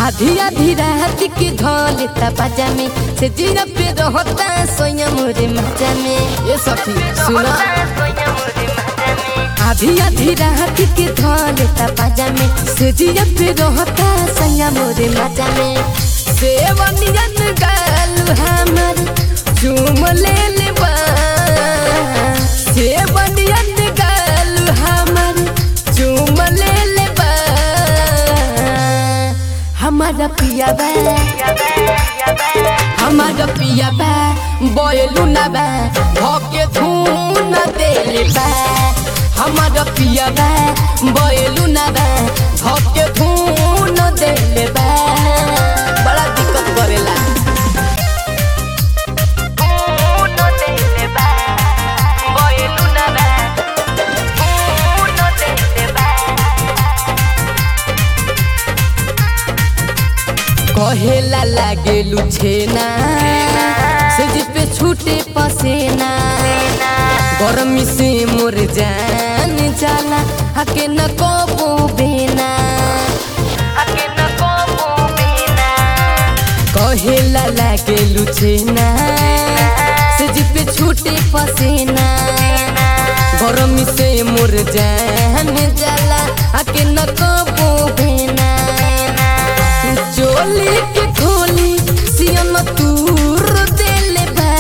आधी आधी रात के धोले पाजा में से जीरा पे रहता सोया मोरे मजा में ये सखी सुना आधी आधी रात के धोले पाजा में से जीरा पे रहता सोया मोरे मजा में सेवनियन गाल हमर चूम ले ले बा सेवनियन गाल हमर चूम ले ले बा हमारा पिया बा हमारा पिया बा बोलू ना बा भोके धून देले बा हमारा पिया बा बोलू ना बा भोके धून देले बा बड़ा दिक्कत करेला कहेला लागे लुछेना से पे छूटे पसेना गरमी से मोर जान जाला हके न कबो बेना कहेला लागे लुछेना से पे छूटे पसेना गरमी से मोर जान जाला हके न कबो बेना चोली के खोली सियन तूर देले बा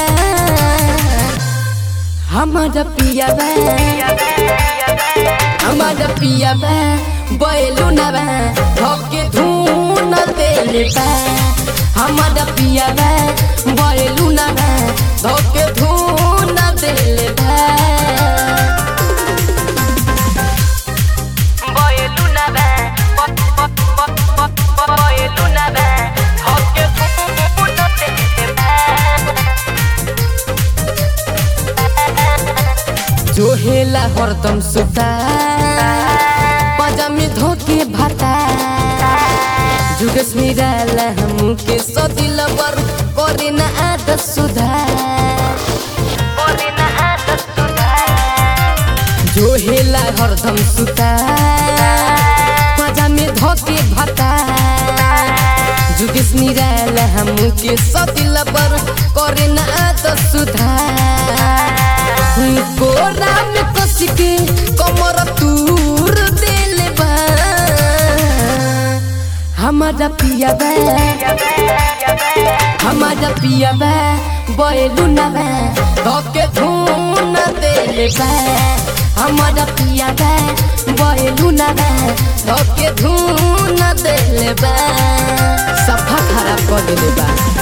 हमारा पिया बा हमारा पिया बा बैलू ना बा धोके धून देले बा हमारा पिया बा बैलू ना बा धोके धून देले बा जोहेला हरदम सुता पजामी धोके भाता जुगस मिराला हमके सदिल बर करे न आदत सुधार जोहेला हरदम सुता पजामी धोके भाता जुगस मिराला हमके सदिल बर करे न आदत सुधार कोरा में कस के कमर तूर देले बा हमारा पिया बा हमारा पिया बा बैलू ना बा धोके धून देले बा हमारा पिया बा बैलू ना बा धोके धून देले बा सफा खराब कर देले बा